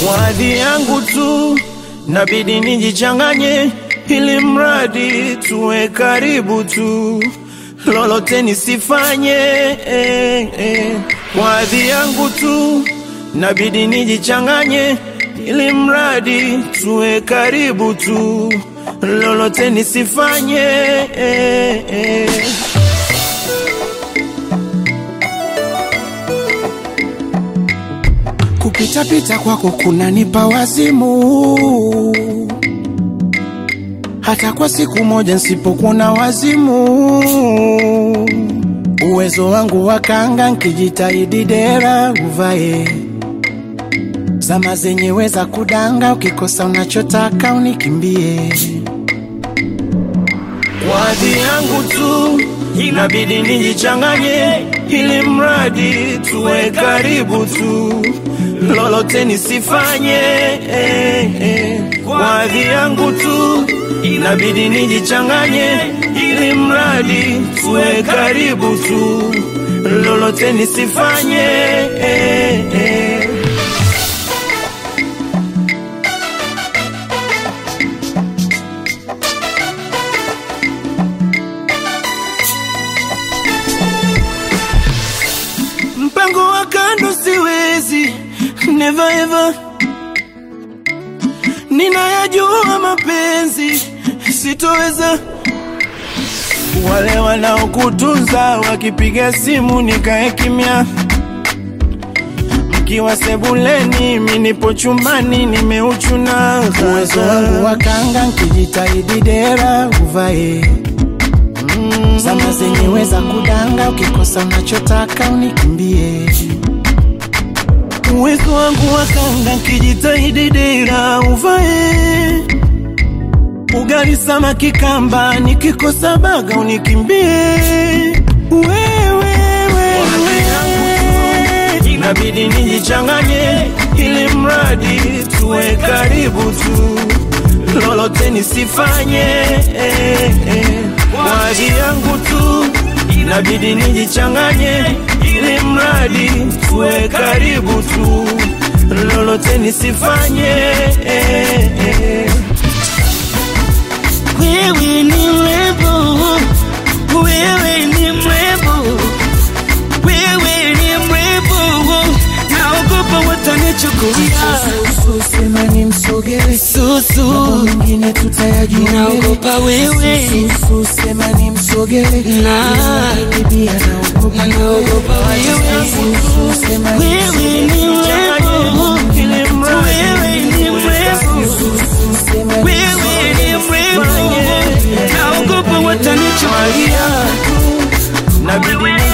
Kwa hadhi yangu tu nabidi nijichanganye, ili mradi tuwe karibu tu, lolote nisifanye eh, eh. Kwa hadhi yangu tu nabidi nijichanganye, ili mradi tuwe karibu tu, lolote nisifanye eh, eh. Kupitapita kwako kunanipa wazimu, hata kwa siku moja nsipokuona wazimu. Uwezo wangu wa kanga nkijitahidi dera uvae, zama zenyewe za kudanga, ukikosa unachotaka unikimbie. Kwa hadhi yangu tu inabidi nijichanganye, ili mradi tuwe karibu tu, lolote nisifanye eh, eh. Kwa hadhi yangu tu inabidi nijichanganye, ili mradi tuwe karibu tu, lolote nisifanye eh, eh. Mpango wa kando siwezi, never ever. Ninayajua mapenzi sitoweza. Wale wanaokutunza wakipiga simu nikae kimya, mkiwa sebuleni, mi nipo chumbani nimeuchuna. Uwezo wangu wa kanga nkijitahidi dera uvae, zama zenyewe za kudanga, ukikosa unachotaka unikimbie. uwezo wangu wa kanga kijitahidi dera uvae ugali samaki kamba nikikosa baga unikimbie wewe wewe inabidi nijichanganye ili mradi tuwe karibu tu lolote nisifanye eh, eh. kwa ajili yangu tu inabidi nijichanganye ili mradi tuwe karibu tu lolote nisifanye eh, eh. Wewe ni mrembo, wewe ni mrembo, wewe ni mrembo, naogopa watanichukulia Sema ni msogele, susu, mwingine tutayajua naogopa wewe Susu, sema ni msogele, na bibia naogopa naogopa wewe, Susu, sema ni wewe ni mrembo, ili mradi wewe ni mrembo, Susu, sema ni wewe ni mrembo, naogopa watanichukulia nabidi